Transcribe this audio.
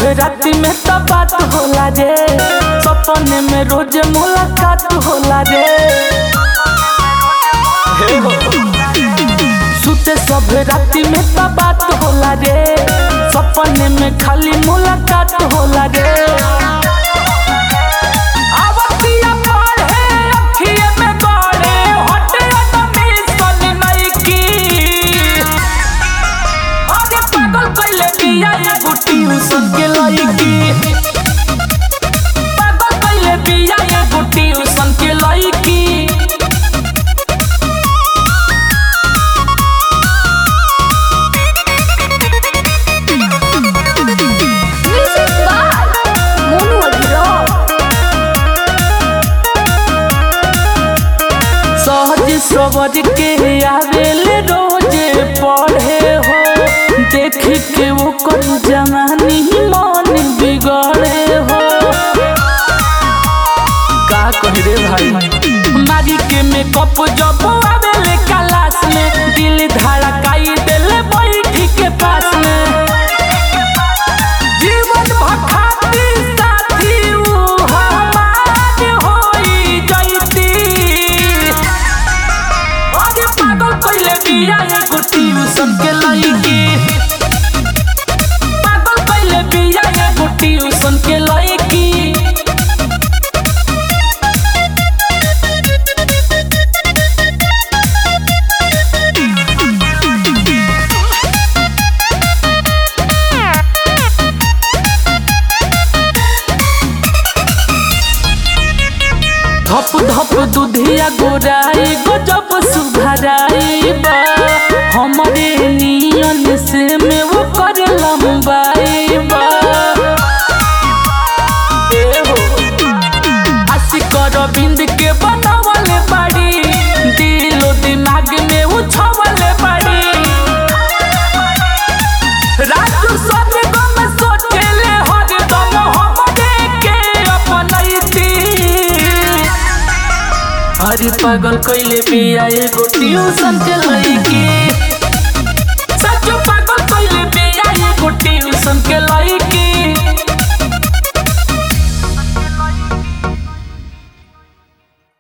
राति में तो बात होला रे सपने में रोज मुलाकात होला रे हे हो। सुते सब राति में तो बात होला रे सपने में खाली मुलाकात होला रे आवतिया पढ़े अखिए में गड़े हटे अदमी सन नइकी अरे पागल कइले बिया एगो ट्यूशन के लइकी पागल कइले बिया एगो ट्यूशन के लइकी Music by Monu Adhiro. सहज सबर के आवेले रोजे पढ़े हो देख के वो कर जवानी मन बिगड़े हो का कही रे भाई मारी के मेकअप जब आवेले क्लास में दिल धड़काई देले बैठी के पास में जीवन भखाती साथी ऊ हमार होई जैती अरे पागल कइले बिया एगो ट्यूशन के लइकी पागल कइले बिया एगो ट्यूशन के लइकी धप धप दुधिया गोराई गजब सुधराई बा हमरे नियन से में वो कर लंबाई बा ए हो आशिक रविंद के बनावले बाड़ी दिलो दिमाग में उछवले बाड़ी राजू सोने गम सोचेले हरदम हमरे के अपनैती अरे पागल कइले बिया एगो ट्यूशन के लइकी सचो पागल कइले बिया एगो ट्यूशन के लइकी